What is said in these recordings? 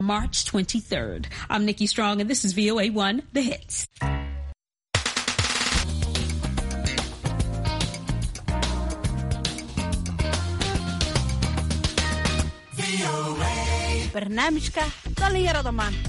March 23rd. I'm Nikki Strong, and this is VOA1 The Hits. barnaamijka dhallinyarada maanta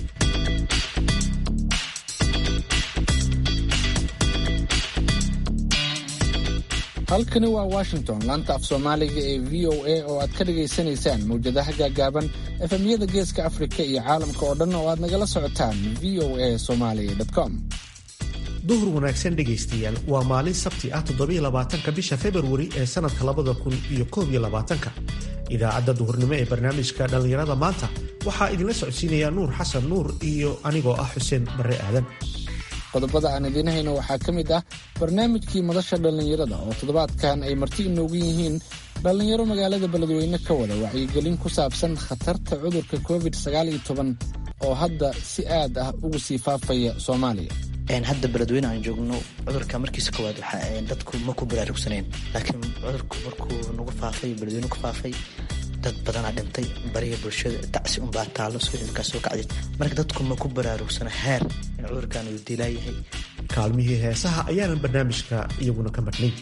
halkani waa washington laanta af soomaaliga ee v o a oo aad ka dhagaysanaysaan mawjadaha gaagaaban efemyada geeska afrika iyo caalamka oo dhan oo aad nagala socotaan v o a somaly com duhur wanaagsan dhegaystayaal waa maalin sabti ah toddobaiylabaatanka bisha februari ee sannadka labada kun iyo koob iyo labaatanka idaacadda duhurnimo ee barnaamijka dhallinyarada maanta waxaa idinla socodsiinaya nuur xasan nuur iyo anigoo ah xuseen barre aadan qodobada aan idiin hayno waxaa ka mid ah barnaamijkii madasha dhallinyarada oo toddobaadkan ay marti inoogu yihiin dhallinyaro magaalada beledweyne ka wada wacyigelin ku saabsan khatarta cudurka covid oo hadda si aad ah ugu sii faafaya soomaaliya hadda beledweyne aan joogno cudurka markiisa koowaad dadku ma ku baraarugsaneen laakiin cudurku markuu nagu faafay beledweyne ku faafay dad badanaa dhintay bariga bulshada dacsi unbaa taallo suuxilkaa soo kacday marka dadku ma ku baraarugsana heer in cudurkan uu dilaayahay kaalmihii heesaha ayaanan barnaamijka iyaguna ka madhnay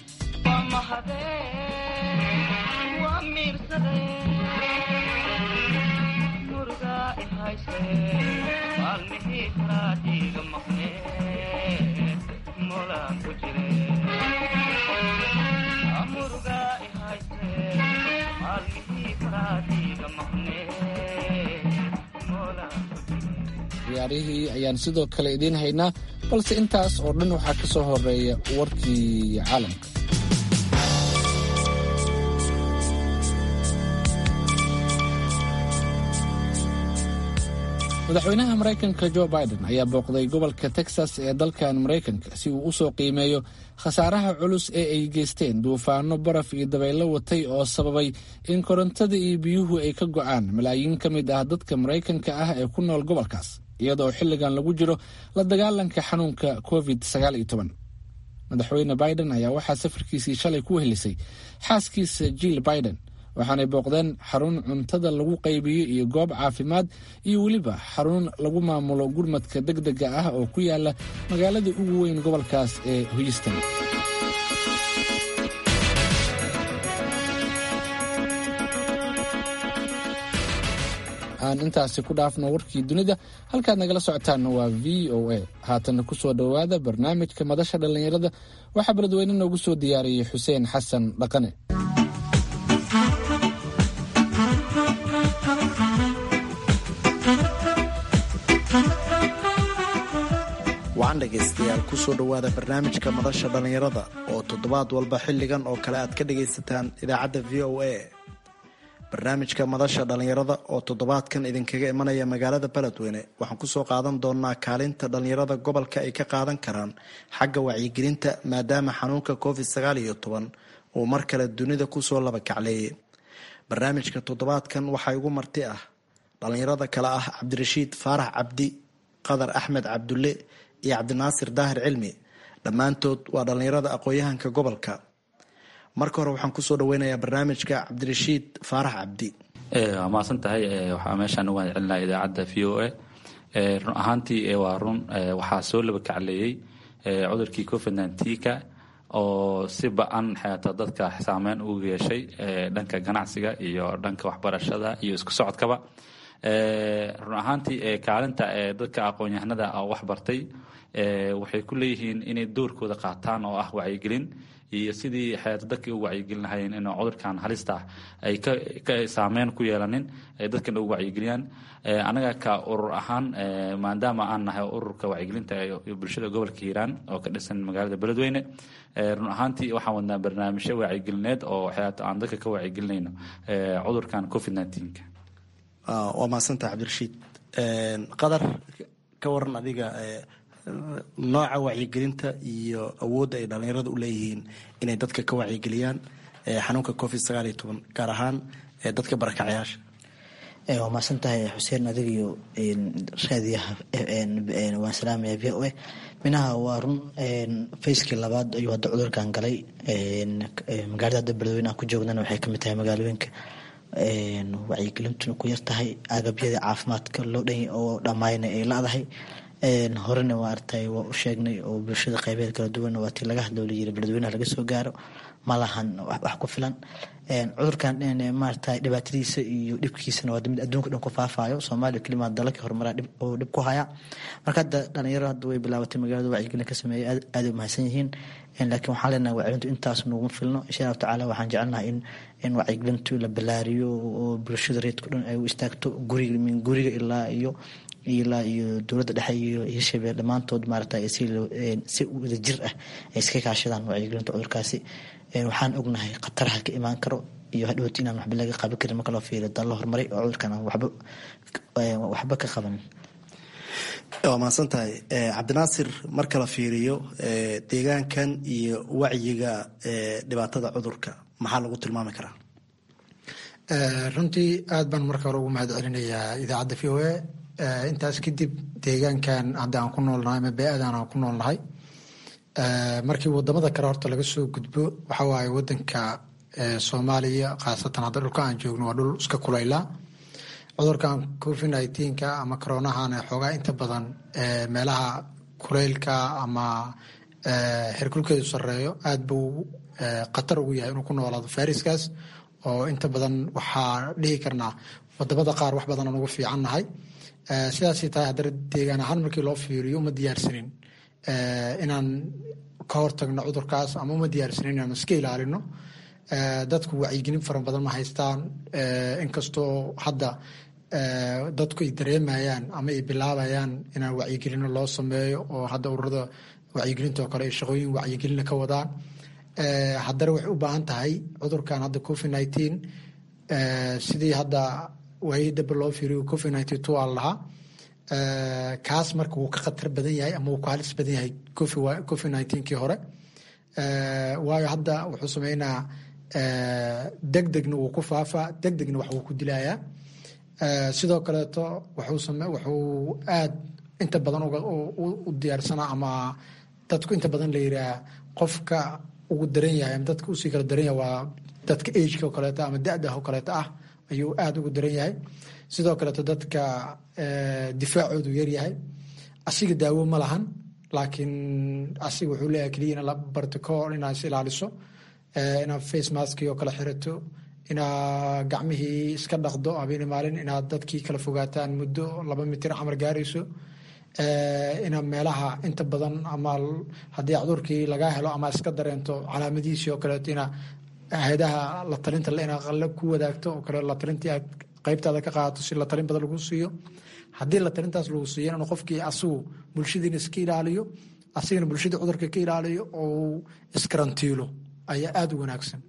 ciyaarihii ayaan sidoo kale idiin haynaa balse intaas oo dhan waxaa ka soo horeeya warkii caalamka madaxweynaha maraykanka jo biden ayaa booqday gobolka texas ee dalkan maraykanka si uu u soo qiimeeyo khasaaraha culus ee ay geysteen duufaano baraf iyo dabaylo watay oo sababay in korontada iyo biyuhu ay ka go'aan malaayiin ka mid ah dadka maraykanka ah ee ku nool gobolkaas iyadoo xilligan lagu jiro la dagaalanka xanuunka covid madaxweyne biden ayaa waxaa safarkiisii shalay ku helisay xaaskiisa jill biden waxaanay booqdeen xarun cuntada lagu qaybiyo iyo goob caafimaad iyo weliba xarun lagu maamulo gurmadka deg dega ah oo ku yaala magaalada ugu weyn gobolkaas ee houston aan intaasi ku dhaafno warkii dunida halkaad nagala socotaanna waa v o a haatanna ku soo dhowaada barnaamijka madasha dhallinyarada waxaa beledweyne noogu soo diyaariyey xuseen xasan dhaqane wacan dhegaystayaal kusoo dhowaada barnaamijka madasha dhallinyarada oo toddobaad walba xilligan oo kale aad ka dhagaysataan idaacadda v o a barnaamijka madasha dhallinyarada oo toddobaadkan idinkaga imanaya magaalada beledweyne waxaan kusoo qaadan doonaa kaalinta dhallinyarada gobolka ay ka qaadan karaan xagga wacyigelinta maadaama xanuunka covid sagaal iyo toban uu mar kale dunida kusoo laba kacleeyay barnaamijka toddobaadkan waxaa igu marti ah dhallinyarada kale ah cabdirashiid faarax cabdi qadar axmed cabdulle iyo cabdinaasir daahir cilmi dhammaantood waa dhallinyarada aqoon-yahanka gobolka marka hore waxaan kusoo dhaweynayaa barnaamijka cabdirashiid faarax cabdi waa mahadsan tahay waxaa meeshaan uga celinaha idaacadda v o a run ahaantii waa run waxaa soo laba kacleeyey cudurkii covid nneteen-ka oo si ba-an xeeta dadka saameyn ugu yeeshay dhanka ganacsiga iyo dhanka waxbarashada iyo isku socodkaba run ahaantii kaalinta dadka aqoon-yahanada wax bartay waxay ku leeyihiin inay doorkooda qaataan oo ah wacyigelin iyo sidii xeeta dadkay u wacyigelin lahayeen in cudurkan halista ah ay ka saameyn ku yeelanin ay dadkan ugu wacyigeliyaan anaga ka urur ahaan maadaama aan nahay ururka wacyigelinta ee bulshada gobolka hiiraan oo ka dhisan magaalada beledweyne run ahaantii waxaan wadnaa barnaamijyo wacyigelineed oo xeeta aan dadka ka wacyigelinayno cudurkan covid nneteen-ka waa mahadsantaha cabdirashiid qadar ka waran adiga nooca wacyigelinta iyo awoodda ay dhallinyarada u leeyihiin inay dadka ka wacyigeliyaan xanuunka covid sagaal iyo toban gaar ahaan dadka barakacyaasha waa mahadsan tahay xuseen adiga iyo raadiyaha waan salaamaya v o a minaha waa run fayskii labaad ayuu hadda cudurkan galay magaalada hadda beledweyne aan ku joognana waxay kamid tahay magaalooyinka wacyigelintuna ku yartahay agabyada caafimaadka loo dhan oo dhammayna ay la-dahay horena maaragtay waa u sheegnay oo bulshada qaybeed kala duwan waa tii laga hadloo layiri beledweynaha laga soo gaaro ma lahan wax ku filan cudurkan maaragtay dhibaatadiisa iyo dhibkiisana waa mid adduunka dhan ku faafayo soomaaliya kelimaa dalalkii horumaraa oo dhib ku haya marka hadda dhalinyaro hadda way bilaabatay magaalada wacyigelin ka sameeyay aad ay umahadsan yihiin laakiin waxaan leenahay wacyigelintu intaas noguma filno insha allahu tacaala waxaan jecelnahay in in wacyigelintu la ballaariyo oo bulshada reedka dhan ay u istaagto guriga min guriga ilaa iyo ilaa iyo dowladda dhexe iyo hirshabelle dhammaantood maaragtay si wada jir ah ay iska kaashadaan wacyigelinta cudurkaasi waxaan ognahay khataraha ka imaan karo iyo hadhowti inaan waxba laga qaban karin marka loo fiiriyo dal la horumaray oo cudurkan aan waxba waxba ka qabanin waa mahadsan tahay cabdinaasir marka la fiiriyo deegaankan iyo wacyiga dhibaatada cudurka maxaa lagu tilmaami karaa runtii aad baan marka hore ugu mahad celinayaa idaacadda v o a intaas kadib deegaankan hadda aan ku noolnahay ama bee-adan aan ku noolnahay markii wadamada kale horta laga soo gudbo waxa waaye wadanka soomaaliya khaasatan hadda dhulka aan joogno waa dhul iska kulaylaa cudurkan covid nineteenka ama coronahana xoogaa inta badan meelaha kuleylka ama herkulkeedu sareeyo aad buu khatar ugu yahay inuu ku noolaado fariskaas oo inta badan waxaa dhihi karnaa wadamada qaar wax badan aan ugu fiican nahay sidaasay tahay haddana deegaan ahaan markii loo fiiriyo uma diyaarsanin inaan ka hortagno cudurkaas ama uma diyaarsanin inaan iska ilaalino dadku wacyigelin fara badan ma haystaan inkastoo hadda dadku ay dareemayaan ama ay bilaabayaan inaan wacyigelino loo sameeyo oo hadda ururada wacyigelinta oo kale ay shaqooyin wacyigelina ka wadaan haddana waxay u baahan tahay cudurkan hadda covid nineteen sidii hadda waayii daba loo fiiriyo covid nineteen two aan lahaa kaas marka wuu ka khatar badan yahay ama wuu ka halis badan yahay covid nineteenkii hore waayo hadda wuxuu sameynaa deg degna wuu ku faafaa deg degna wax wuu ku dilayaa sidoo kaleeto wuxuu aad inta badan u diyaarsanaa ama dadku inta badan la yiraah qofka ugu daran yahay ama dadka usii kala daran yahay waa dadka ageka oo kaleeto ama da-da oo kaleeto ah ayuu aada ugu daran yahay sidoo kaleeto dadka difaacoodu yaryahay asiga daawo ma lahan laakiin asiga wuxuu leeyahay keliya ina la barticool inaad is ilaaliso inaad face maski oo kale xirato inaad gacmihii iska dhaqdo habeen maalin inaad dadkii kala fogaataan muddo laba mitir camar gaarayso inaad meelaha inta badan ama haddii cudurkii lagaa helo ama iska dareento calaamadihiisii oo kaleeto ina hay-adaha la talinta inaad qalle ku wadaagto oo kale la talintii aad qaybtaada ka qaadato si la talin badan lagu siiyo haddii la talintaas lagu siiyo inuu qofkii asigu bulshadiina iska ilaaliyo asigana bulshada cudurka ka ilaaliyo oo iskarantiilo ayaa aada u wanaagsan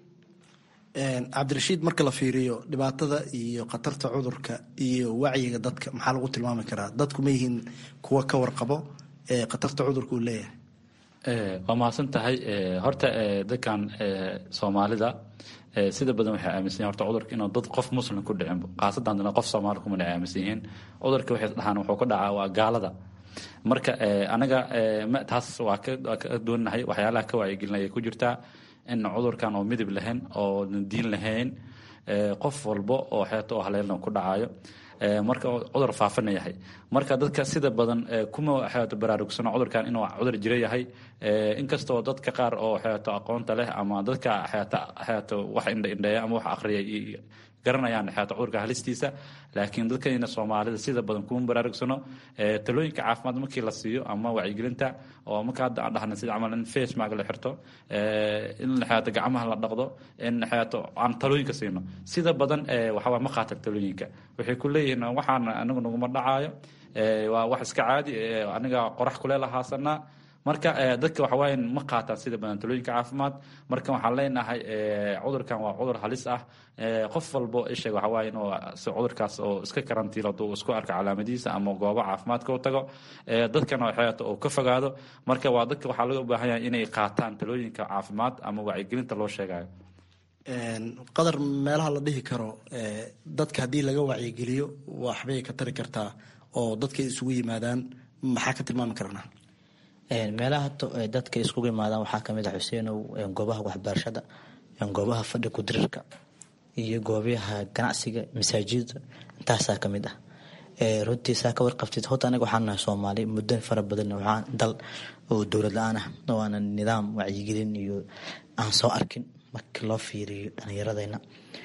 cabdirashiid marka la fiiriyo dhibaatada iyo khatarta cudurka iyo wacyiga dadka maxaa lagu tilmaami karaa dadku ma yihiin kuwa ka warqabo ee khatarta cudurka uu leeyahay waa mahadsan tahay horta dadkan soomaalida sida badan waxay aaminsan yihin horta cudurka inuu dad qof muslim ku dhicin khaasadan dana qof soomaali kumana aaminsan yihiin cudurka waxay dhahaan wuxuu ku dhacaa waa gaalada marka anaga taas waa ka doonahay waxyaalaha ka wacyigelinaya ku jirtaa in cudurkan oo midib lahayn oo diin lahayn qof walbo oo xeeto oo haleelna ku dhacayo marka cudur faafana yahay marka dadka sida badan kuma xeeto baraarugsano cudurkan inuu cudur jira yahay inkastoo dadka qaar oo xeeto aqoonta leh ama dadka xeeto xeeto wax indhaindheeya ama wax akhriya garanayaan xeeto cudurka halistiisa laakiin dadkayna soomaalida sida badan kuma baraarugsano talooyinka caafimaad markii la siiyo ama wacyigelinta oo marka hadda aan dhahna sida camal in face mark la xirto in xeeto gacmaha la dhaqdo in xeeto aan talooyinka siino sida badan waxaa ma qaatan talooyinka waxay ku leeyihiin waxaan anigu naguma dhacaayo waa wax iska caadi aniga qorax kuleel ahaasanaa marka dadka waxawaaye ma qaataan sida badan talooyinka caafimaad marka waxaan leenahay cudurkan waa cudur halis ah qof walbo isheeg waxawaaye inuu cudurkaas oo iska karantiilo hadduu isku arka calaamadihiisa ama goobo caafimaadka u tago dadkana xeeto uu ka fogaado marka waa dadka waxaa laga baahan yahay inay qaataan talooyinka caafimaad ama wacyigelinta loo sheegayo qadar meelaha la dhihi karo dadka haddii laga wacyigeliyo waxbay ka tari kartaa oo dadkay isugu yimaadaan maxaa ka tilmaami karnaa meelaha dadka iskugu imaadaan waxaa kamid ah xuseenow goobaha waxbarashada goobaha fadhi kudirirka iyo goobaha ganacsiga masaajida intaasaa ka mid ah runtii saa ka warqabtid horta anaga waxaan nahay soomaali muddo fara badan waxaan dal oo dowlad la-aan ah oo aanan nidaam wacyigelin iyo aan soo arkin markii loo fiiriyo dhalinyaradeenna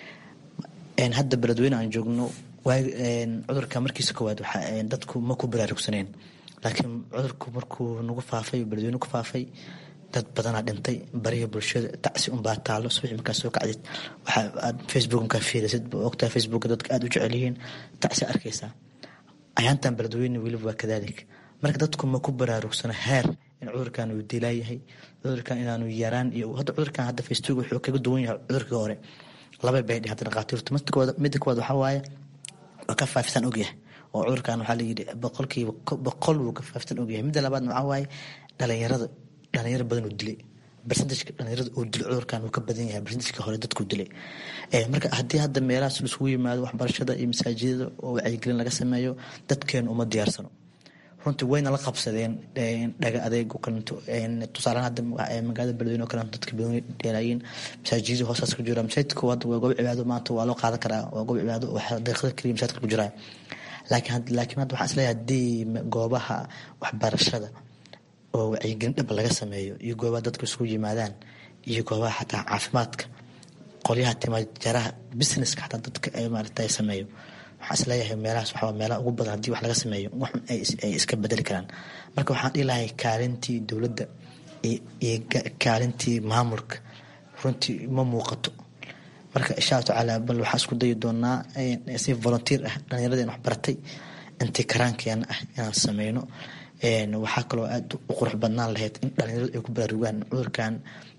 hadda beledweyne aan joogno cudurka markiisa koowaad dadku ma ku baraarugsaneen laakiin cudurku markuu nagu faafay beledweyne ku faafay dad badanaa dhintay bariga bulshada tacsi unbaa taalo subaxi markaa soo kacdid waxaad facebook markaa fiirisid ogtaa facebook dadka aada u jecel yihiin tacsi arkaysaa ayaantan beledweyne weliba waa kadaalik marka dadku ma ku baraarugsano heer in cudurkan uu dilaayahay cudurkan inaanu yaraan iyo hadda cudurkan hadda facebook wuxuu kaga duwan yahay cudurkii hore laba bay dheh hadda dhaqaatiirtu midda koowaad waxaa waaye waa ka faafisaan ogyahay oo cudurkan waxaa layidhi boqolkiiba boqol wuu ka faafisaan ogyahay midda labaadna waxaa waaye dhalinyarada dhalinyaro badan uu dilay barsentajka dhalinyarada uu dilay cudurkan uu ka badan yahay barsentajka hore dadkuu dilay marka haddii hadda meelahaas isugu yimaado waxbarashada iyo masaajidada oo wacyigelin laga sameeyo dadkeenu uma diyaarsano runtii wayna la qabsadeen dhaga adeeg kalinto tusaalehaan hadda magaalada beledweyne oo kaleeto dadka badan dheelaayiin masaajidada hoostaas ku jira masaajidka hadda waa goob cibaado maanta waa loo qaadan karaa waa goob cibaado waxa daqiiqada keliya masaajidka ku jiraa laakiin laakiin hadda waxaan isleeyahay haddii goobaha waxbarashada oo wacyigelin dhab laga sameeyo iyo goobaha dadku isugu yimaadaan iyo goobaha xataa caafimaadka qolyaha timaajaraha businesska xataa dadka ay maarata sameeyo waxaan isleeyahay meelahaas waxaa meelaha ugu badan haddii wax laga sameeyo waxun ay iska bedeli karaan marka waxaan dhihi lahay kaalintii dowladda iyo kaalintii maamulka runtii ma muuqato marka insha allahu tacaala bal waxaan isku dayi doonaa si volunteer ah dhallinyaradeen wax baratay intii karaankeena ah inaan sameyno waxaa kaloo aada u qurux badnaan lahayd in dhalinyaradu ay ku baraarugaan cudurkan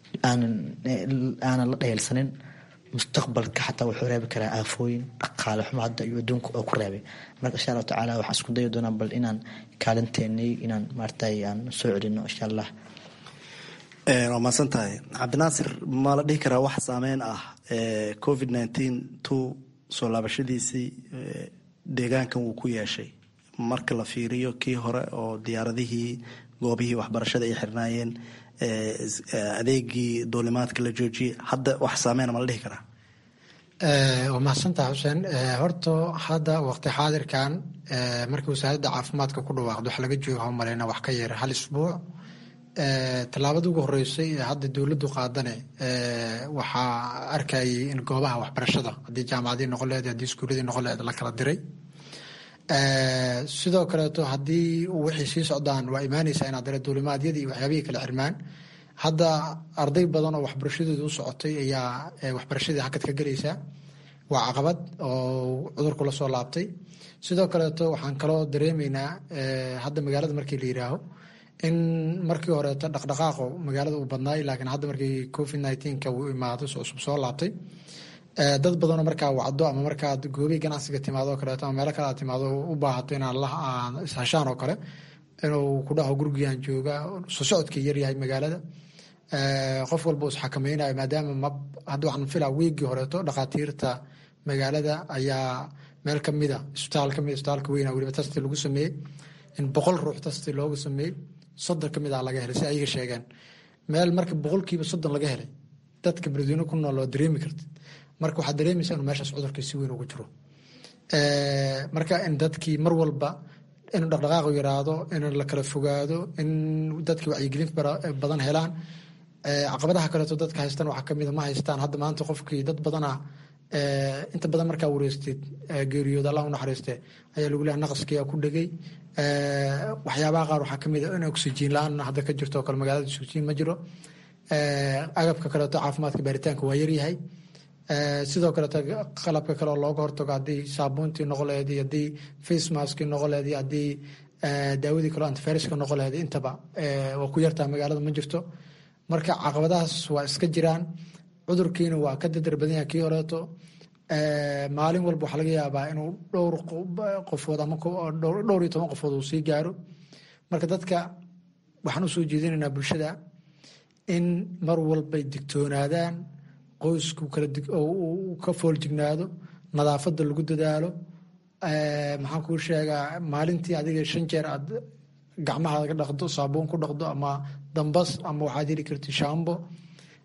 aanan la dhayalsanin mustaqbalka xataa wuxuu reebi karaa aafooyin dhaqaale xumo hadda iyo adduunka oo ku reebay marka insha allahu tacaala waxaan isku dayi doonaa bal inaan kaalinteenay inaan maaragtay aan soo celino insha allah waa mahadsan tahay cabdinaasir ma la dhihi karaa wax saameyn ah covid nineteen two soo laabashadiisii deegaankan wuu ku yeeshay marka la fiiriyo kii hore oo diyaaradihii goobihii waxbarashada ay xirnaayeen adeegii duulimaadka la joojiyey hadda wax saameyna ma la dhihi karaa waa mahadsantaha xuseen horta hadda waqti xaadirkan markii wasaaradda caafimaadka ku dhawaaqdo wax laga joogo ha maleyna wax ka yara hal isbuuc tallaabada ugu horeysay ee hadda dowladdu qaadane waxaa arkayay in goobaha waxbarashada haddii jaamacadii noqon lehed haddii iskuuladii noqon lehed la kala diray sidoo kaleeto haddii wixii sii socdaan waa imaaneysaa inaad dare duulimaadyadii iyo waxyaabihii kala xirmaan hadda arday badan oo waxbarashadooda u socotay ayaa waxbarashadii hakad ka gelaysaa waa caqabad oo cudurku la soo laabtay sidoo kaleeto waxaan kaloo dareemeynaa hadda magaalada markii la yiraaho in markii horeeto dhaqdhaqaaqo magaalada uu badnaay laakiin hadda markii covid nineteenka uu imaado cusub soo laabtay dad badanoo markaa wacdo ama markaad goobihi ganacsiga timaado oo kaleeto ama meelo kale aad timaado u baahato inaad la ishashaan oo kale inuu ku dhaho gurigiiaan jooga soo socodkii yaryahay magaalada qof walba is xakamaynayo maadaama ma hadda waxaan filaa wiigii horeeto dhakhaatiirta magaalada ayaa meel kamida isbitaal kamid isbitaalka weyna weliba tasti lagu sameeyey in boqol ruux tasti loogu sameeyey soddon kamid ah laga helay si ayaga sheegeen meel marka boqolkiiba soddon laga helay dadka beledweyne ku nool oo dareemi kartid marka waxaad dareemaysaa inuu meeshaas cudurkii si weyn ugu jiro marka in dadkii mar walba inuu dhaqdhaqaaqu yaraado in la kala fogaado in dadkii wacyigelin badan helaan caqabadaha kaleeto dadka haystaan waxaa kamida ma haystaan hadda maanta qofkii dad badana inta badan markaa wareystid geeriyood allah u naxariiste ayaa lagu leehay naqaskiyaa ku dhegay waxyaabaha qaar waxaa kamid a in oxygen la-aan hadda ka jirto oo kale magaalada oxygen ma jiro agabka kaleeto caafimaadka baaritaanka waa yaryahay sidoo kaleeto qalabka kale oo looga hortago haddii saabuuntii noqon laheed iyo haddii face maskii noqon laheed iyo haddii daawadii kaleo antiviruska noqon laheed intaba waa ku yartaa magaalada ma jirto marka caqabadahaas waa iska jiraan cudurkiina waa ka dadar badan yahay kii horeeto maalin walba waxaa laga yaabaa inuu dhowr qofood ama dhowr iyo toban qofood uu sii gaaro marka dadka waxaan usoo jeedinaynaa bulshada in mar walbay digtoonaadaan qoysku ka fooljignaado nadaafada lagu dadaalo maxaan kuu sheegaa maalintii adiga shan jeer aad gacmaha ka dhaqdo saabuun ku dhaqdo ama dambas ama waxaad heli karti shambo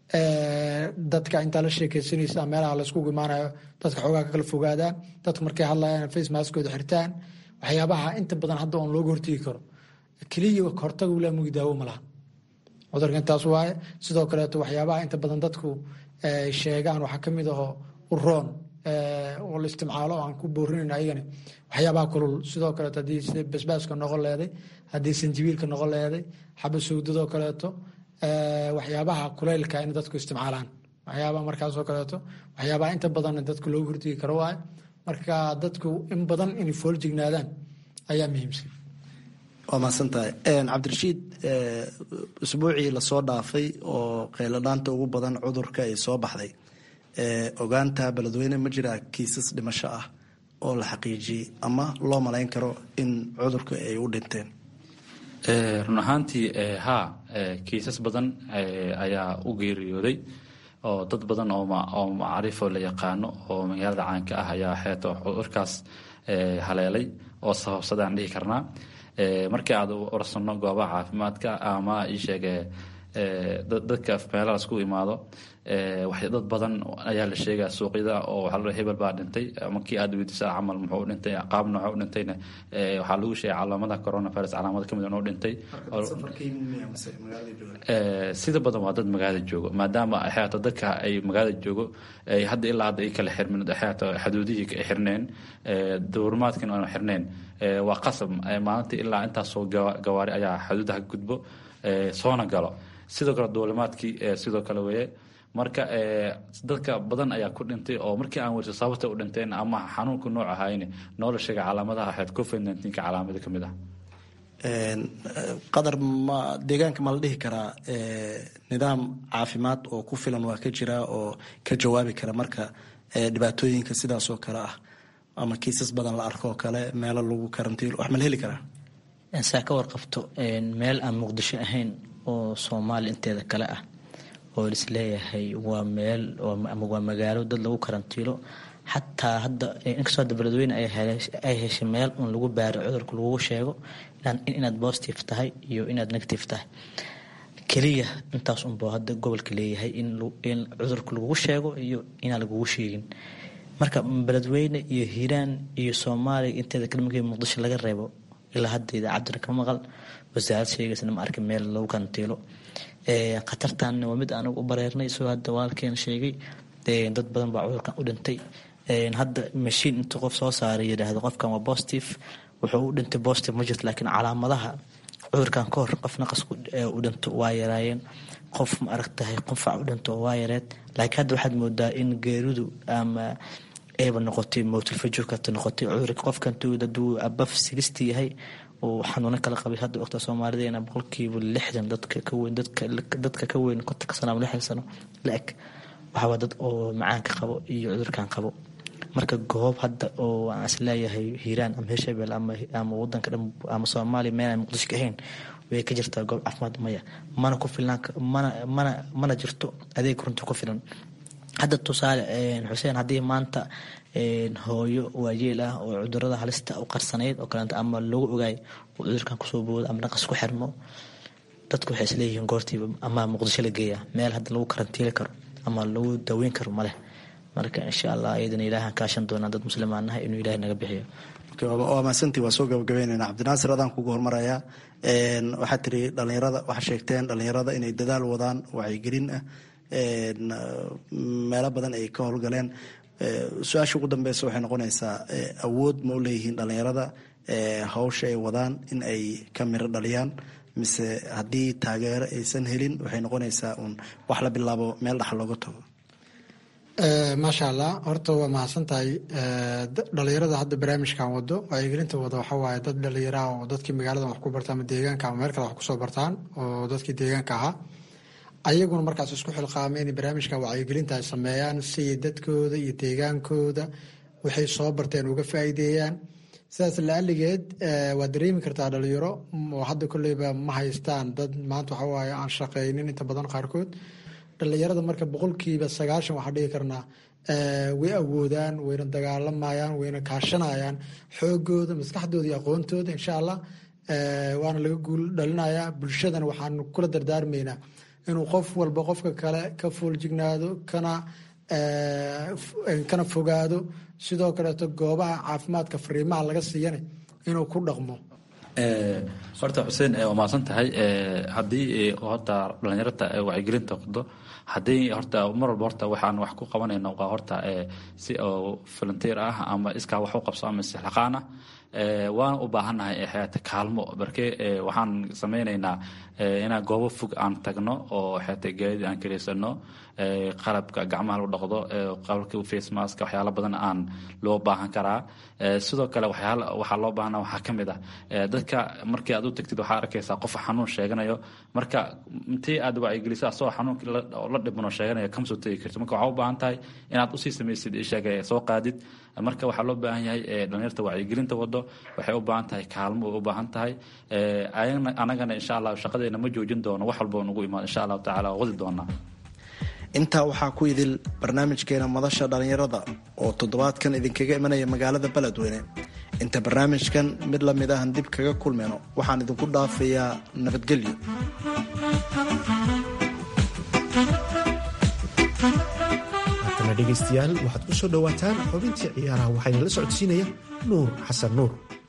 dadka intaa la sheekeysanaysa meelaha layskugu imaanayo dadka xoogaa ka kala fogaadaan dadka markay hadlayaan face maskooda xirtaan waxyaabaha inta badan hadda oon looga hortegi karo keliya hortaga ulaa mugi daawo ma laha cudurka intaas waaye sidoo kaleeto waxyaabaha inta badan dadku sheegaan waxaa kamid aho uroon oo la isticmaalo aan ku boorinayn ayagani waxyaabaha kulul sidoo kaleeto haddii basbaaska noqon leeday haddii sanjibiilka noqon leeday xaba sawdadoo kaleeto waxyaabaha kuleylka in dadku isticmaalaan waxyaabaha markaasoo kaleeto waxyaabaha inta badan dadku loogu hortegi karo waaye marka dadku in badan inay fooljignaadaan ayaa muhiimsan waa mahadsantahay cabdirashiid usbuucii lasoo dhaafay oo kheyladhaanta ugu badan cudurka ay soo baxday ogaanta beledweyne ma jiraa kiisas dhimasho ah oo la xaqiijiyey ama loo malayn karo in cudurka ay u dhinteen run ahaantii haa kiisas badan ayaa u geeriyooday oo dad badan oo macrifo la yaqaano oo magaalada caanka ah ayaa xeeto cudurkaas haleelay oo sababsadaan dhihi karnaa markii aad warsanno goobaha caafimaadka ama iisheege dadka meelaha lasku imaado dad badan ayaa la sheegaa suuqyada oo waxaa la hebel baa dhintay markii aad weydiisa camal muxuu dhintay qaab nooca u dhintayna waxaa lagu sheegay calaamadaha coronavirus calaamada kamid inuu dhintay sida badan waa dad magaalada joogo maadaama xeeto dadka ay magaalada joogo hadda ilaa hadda ay kala xirmin xeeto xuduudihii ay xirneen dowrmaadkan aanu xirneen waa qasab maalintii ilaa intaasoo gawaari ayaa xuduudaha gudbo soona galo sidoo kale duulimaadkii sidoo kale weye marka dadka badan ayaa ku dhintay oo markii aan weyso sababta u dhinteen ama xanuunka nooc ahayn noola sheega calaamadaha ahayd covid nneteen-ka calaamada ka mid ah qadar ma deegaanka ma la dhihi karaa nidaam caafimaad oo ku filan waa ka jiraa oo ka jawaabi kara marka dhibaatooyinka sidaasoo kale ah ama kiisas badan la arko oo kale meelo lagu karantiilo wax ma la heli karaa saa ka warqabto meel aan muqdisho ahayn oo soomaali inteeda kale ah oo lisleeyahay waa meel ama waa magaalo dad lagu karantiilo xataa hadda inkastoo hadda beledweyne ay heshay meel un lagu baaro cudurka lagugu sheego inaad positive tahay iyo inaad negative tahay keliya intaas unbuu hadda gobolka leeyahay in cudurka lagugu sheego iyo inaan lagugu sheegin marka beledweyne iyo hiiraan iyo soomaaliya inteeda kale markii muqdisho laga reebo ilaa hadda idaacadana ka maqal wasaarad sheegaysana ma arkin meel lagu karantiilo khatartanna waa mid anagu u bareernay isagoo hadda walaalkeena sheegay dad badan baa cudurkan u dhintay hadda mashiin intuu qof soo saaray yidhaahdo qofkan waa positive wuxuu u dhintay positive ma jirto laakiin calaamadaha cudurkan ka hor qof naqas u dhinto waa yaraayeen qof ma aragtahay qunfac u dhinto waa yareed laakiin hadda waxaad moodaa in geeridu ama ayba noqotay mowtilfajurkata noqotay cudurka qofkantuu haduu abaf sigistii yahay uu xanuuno kala qabay hadda waqta soomaalideena boqolkiiba lixdan dadka ka weyn dadka ka weyn kontonka sano ama lixdan sano la eg waxawaa dad oo macaanka qabo iyo cudurkan qabo marka goob hadda oo aan isleeyahay hiiraan ama hirshabel ama wadanka dhan ama soomaaliya meel aan muqdisho ka ahayn way ka jirtaa goob caafimaad maya mana ku filnaan mana mana mana jirto adeeg runta ku filan hadda tusaale xuseen haddii maanta hooyo waayeel ah oo cudurada halista u qarsanayd oo kaleeto ama lagu ogaay uu cudurkan kusoo boodo ama naqas ku xirmo dadku waxay isleeyihiin goortiiba ama muqdisho la geeya meel hadda lagu karantiili karo ama lagu daweyn karo maleh marka insha allah iyadana ilaahan kaashan doonaa dad muslimaan nahay inuu ilahay naga bixiyo waa mahadsantii waa soo gabagabeynayna cabdinaasir adaan kugu hormarayaa waxaad tiri dhalinyarada waxaa sheegteen dhalinyarada inay dadaal wadaan wacyigelin ah meelo badan ay ka howlgaleen su-aasha ugu dambeysa waxay noqonaysaa awood ma u leeyihiin dhalinyarada hawsha ay wadaan in ay ka miro dhaliyaan mise haddii taageero aysan helin waxay noqonaysaa uun wax la bilaabo meel dhax looga tago maasha allah horta waa mahadsan tahay dhalinyarada hadda barnaamijkan wado wacyigelinta wado waxa waaye dad dhalinyaraha oo dadkii magaaladan wax ku bartaan ama deegaanka ama meel kale wax kusoo bartaan oo dadkii deegaanka ahaa ayaguna markaas isku xilqaamay inay barnaamijka wacyigelinta ay sameeyaan si dadkooda iyo deegaankooda waxay soo barteen uga faa'iideeyaan sidaas laaligeed waa dareemi kartaa dhalinyaro oo hadda kolleyba ma haystaan dad maanta waxa waaye aan shaqeynin inta badan qaarkood dhalinyarada marka boqolkiiba sagaashan waxaa dhigi karnaa way awoodaan wayna dagaalamayaan wayna kaashanayaan xoogooda maskaxdooda iyo aqoontooda insha allah waana laga guul dhalinayaa bulshadana waxaan kula dardaarmaynaa inuu qof walba qofka kale ka fooljignaado kana kana fogaado sidoo kaleeto goobaha caafimaadka fariimaha laga siiyana inuu ku dhaqmo horta xuseen waa mahadsan tahay haddii horta dhalinyarta wacyigelinta wado haddii horta mar walba horta waxaan wax ku qabanayno waa horta si oo volunteer ah ama iskaa wax u qabso ama istixlaqaan ah waana u baahannahay xeeta kaalmo barke waxaan samaynaynaa inaan goobo fog aan tagno oo xeeta gaadid aan kaleysano qalabka gacmaha lagu dhaqdo qalabka face mask waxyaalo badan aan loo baahan karaa sidoo kale waxyaala waxaa loo baahana waxaa ka mid ah dadka markii aad u tagtid waxaa arkaysaa qof xanuun sheeganayo marka intii aad wacyigeliso asagoo xanuunkii la dhibano sheeganayo kama soo tegi karto marka waxaa u baahan tahay inaad usii samaysid isheega soo qaadid marka waxaa loo baahan yahay dhalinyarta wacyigelinta wado waxay u baahan tahay kaalmo way u baahan tahay anagana insha allah shaqadeena ma joojin doono wax walba nagu imaan insha allahu tacala waa wadi doonaa intaa waxaa ku idil barnaamijkeena madasha dhallinyarada oo toddobaadkan idinkaga imanaya magaalada beledweyne inta barnaamijkan mid la mid ahan dib kaga kulmayno waxaan idinku dhaafayaa nabadgelyo haatana dhegaystayaal waxaad ku soo dhowaataan xubintii ciyaaraha waxaana la socodsiinaya nuur xasan nuur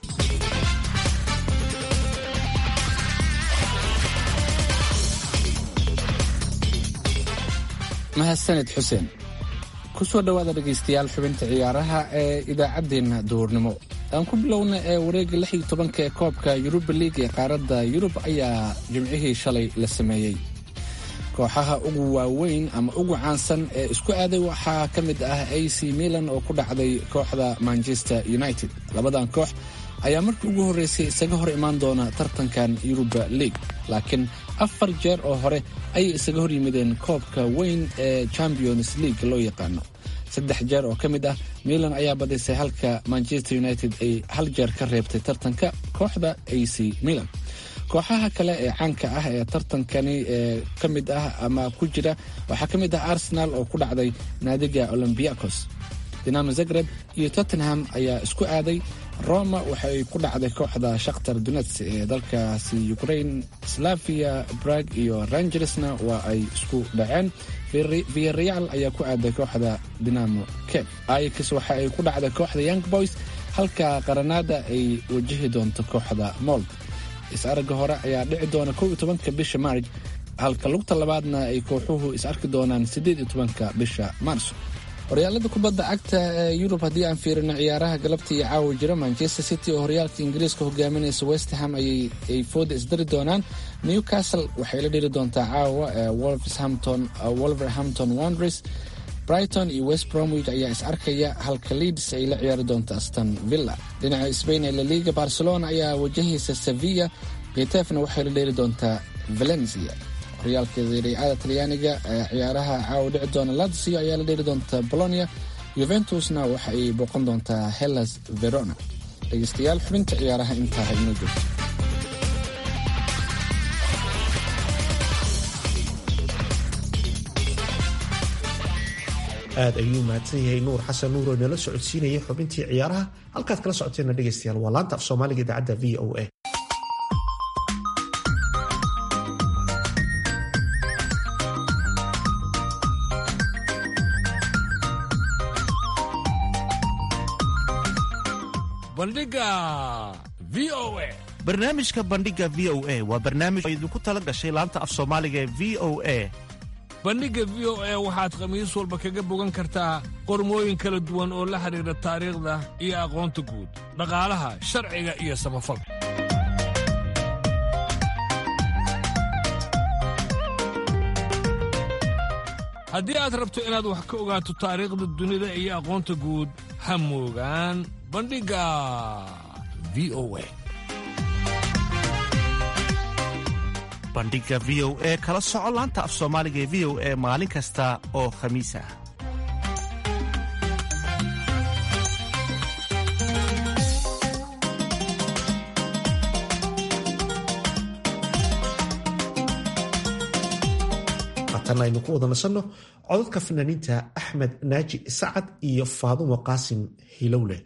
mahadsaned xuseen ku soo dhowaada dhegaystayaal xubinta ciyaaraha ee idaacaddeenna duhurnimo aan ku bilowna ee wareegga lix iyo tobanka ee koobka yuruba liig ee qaaradda yurub ayaa jimcihii shalay la sameeyey kooxaha ugu waaweyn ama ugu caansan ee isku aaday waxaa ka mid ah a c milan oo ku dhacday kooxda manchester united labadan koox ayaa markii ugu horreysay isaga hor imaan doona tartankan yuruba league laakiin afar jeer oo hore ayay isaga hor yimideen koobka weyn ee champions league loo yaqaano saddex jeer oo ka mid ah milan ayaa badisay halka manchester united ay hal jeer ka reebtay tartanka kooxda a c milan kooxaha kale ee caanka ah ee tartankani ee ka mid ah ama ku jira waxaa ka mid ah arsenal oo ku dhacday naadiga olombiakos dinamo zagreb iyo tottenham ayaa isku aaday roma waxay ku dhacday kooxda shakhtar dunets ee dalkaasi ukraine slavia brag iyo rangersna waa ay isku dhaceen viareal ayaa ku aaday kooxda dinamo cape ix waxa ay ku dhacday kooxda young boys halka qaranada ay wajahi doonto kooxda mold is-aragga hore ayaa dhici doona kow iyo tobanka bisha maarj halka lugta labaadna ay kooxuhu is arki doonaan siddeed iyo tobanka bisha maarso horyaalada kubadda cagta ee yurub haddii aan fiirino ciyaaraha galabta iyo caawa jira manchester city oo horyaalka ingiriiska hogaaminaysa westham ay fooda isdari doonaan newcastle waxay la dhiri doontaa caawa wolverhampton wonders brighton iyo west bromwich ayaa is arkaya halka leeds ay la ciyaari doonta aston villa dhinaca spain ee laliga barcelona ayaa wajahaysa sevilla getefna waxay la dheeri doontaa valencia horyaalka dariicada talyaaniga ee ciyaaraha caawa dhici doona lazio ayaa la dheeri doonta bolonia yuventusna waxa ay booqan doontaa hellas verona dhegeystayaal xubinta ciyaaraha intaa inoo joogto aad ayuu mahadsan yahay nuur xasan nuur oo inala socodsiinayay xubintii ciyaaraha halkaad kala socoteena dhegaystayaal waa laanta af soomaaliga idaacadda v o a bandhiga v o a barnaamijka bandhiga v o a waa barnaamij oo idinku tala gashay laanta af soomaaliga ee v o a bandhigga v o a waxaad khamiis walba kaga bogan kartaa qormooyin kala duwan oo la xidhiidha taariikhda iyo aqoonta guud dhaqaalaha sharciga iyo samafalka haddii aad rabto inaad wax ka ogaato taariikhda dunida iyo aqoonta guud ha moogaan bandhigga v o a bandhiga v o e kala soco laanta af soomaaliga ee v o e maalin kasta oo khamiis ah haatan aynu ku wada nasanno codadka fanaaniinta axmed naaji sacad iyo faadumo qaasim hilowle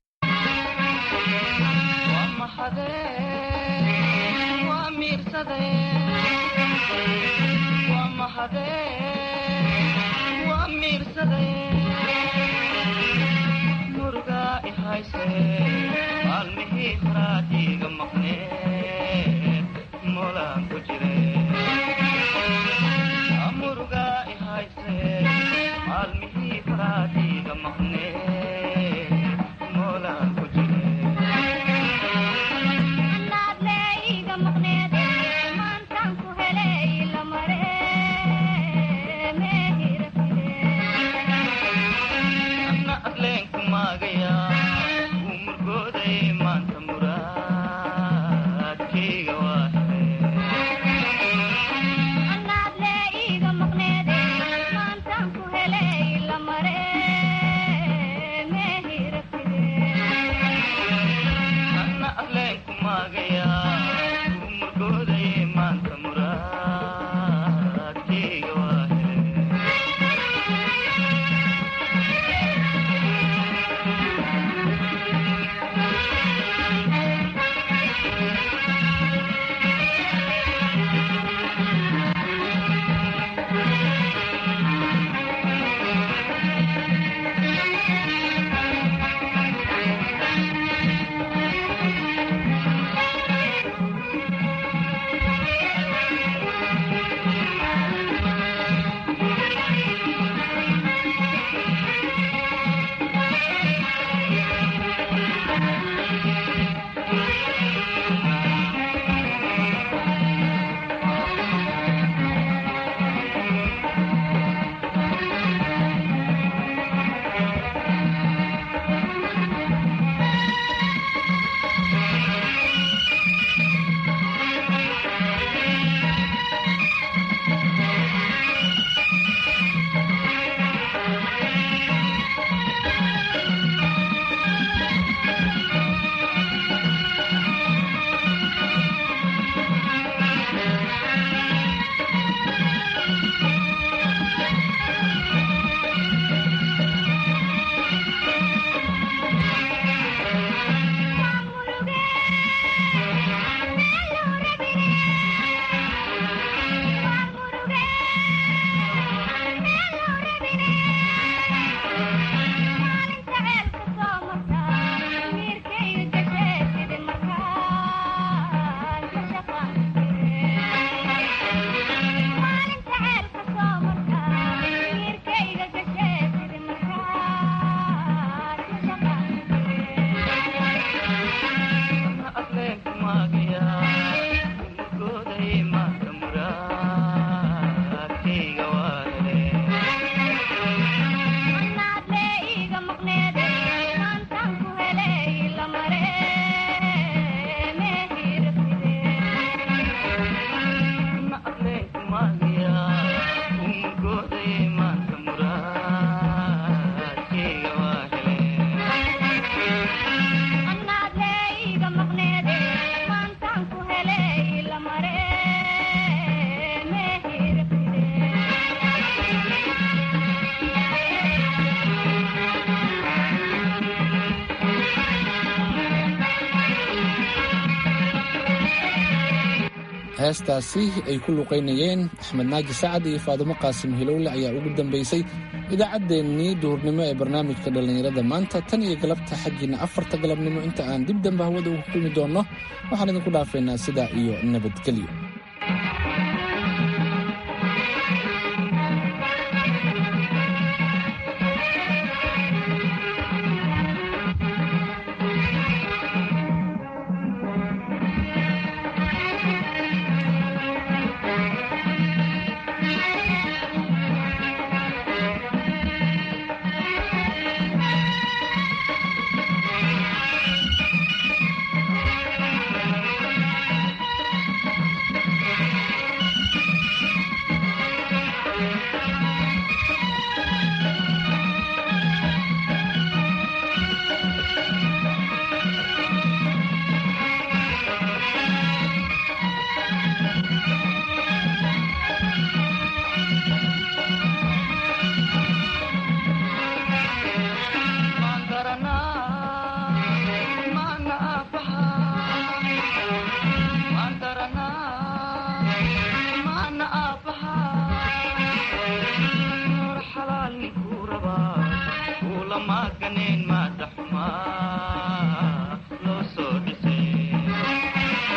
heestaasi ay ku luqaynayeen axmed naaji sacad iyo faadumo qaasim hilowle ayaa ugu dambaysay idaacaddeenii duhurnimo ee barnaamijka dhallinyarada maanta tan iyo galabta xaggiina afarta galabnimo inta aan dib dambe hawada ugu kulmi doonno waxaan idinku dhaafaynaa sidaa iyo nabadgelyo